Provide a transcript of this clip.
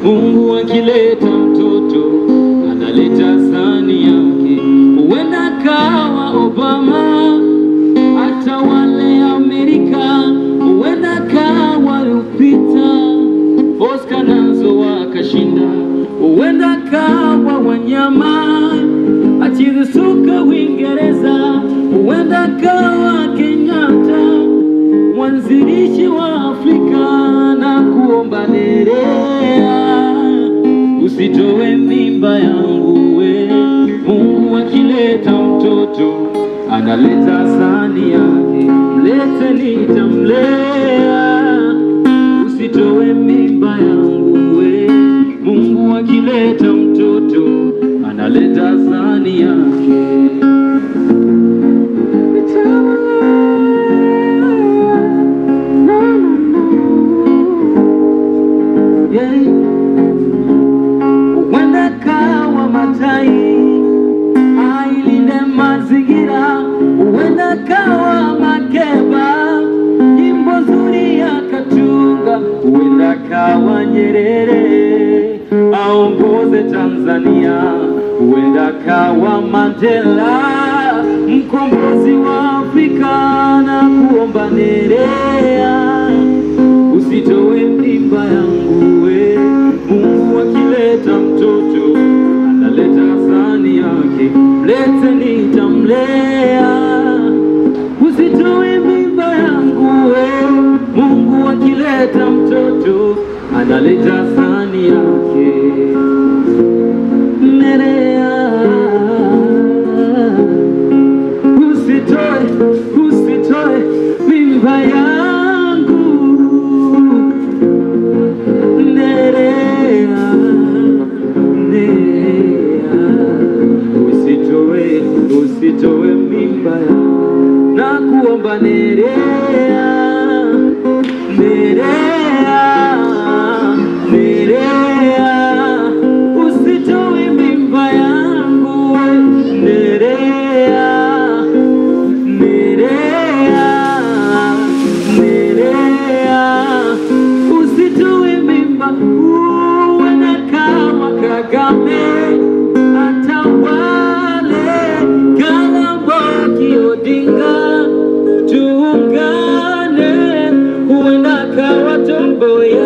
Mungu akileta mtoto analeta sani yake, huenda kawa Obama hata wale Amerika, huenda kawa Lupita Oscar nazo wakashinda, huenda kawa wanyama acheze soka Uingereza, huenda kawa Kenyatta mwanzilishi wa Afrika na kuomba Nerea, usitoe mimba yangu we. Mungu akileta mtoto analeta sani yake, mlete nitamlea, usitoe mimba yangu we. Mungu akileta mtoto analeta sani yake Yeah. Huenda kawa matai ailinde mazingira, huenda kawa Makeba nyimbo nzuri akatunga, huenda kawa Nyerere aongoze Tanzania, huenda kawa Mandela mkombozi wa Afrika na kuomba Nerea usitoe mimba yangu we. Mungu akileta mtoto analeta sani yake, mlete nitamlea. Usitoe mimba yangu we. Mungu akileta mtoto analeta sani yake, Nerea usitoe, usitoe mimba yangu Nerea, Nerea, usitoe, usitoe mimba yangu na kuomba Nerea, Nerea, Nerea, usitoe mimba yangu Nerea, Nerea, Nerea, usitoe mimba uwe na kama Kagame atawale Kalamboki Odinga tuungane, huenda kawa tombo ya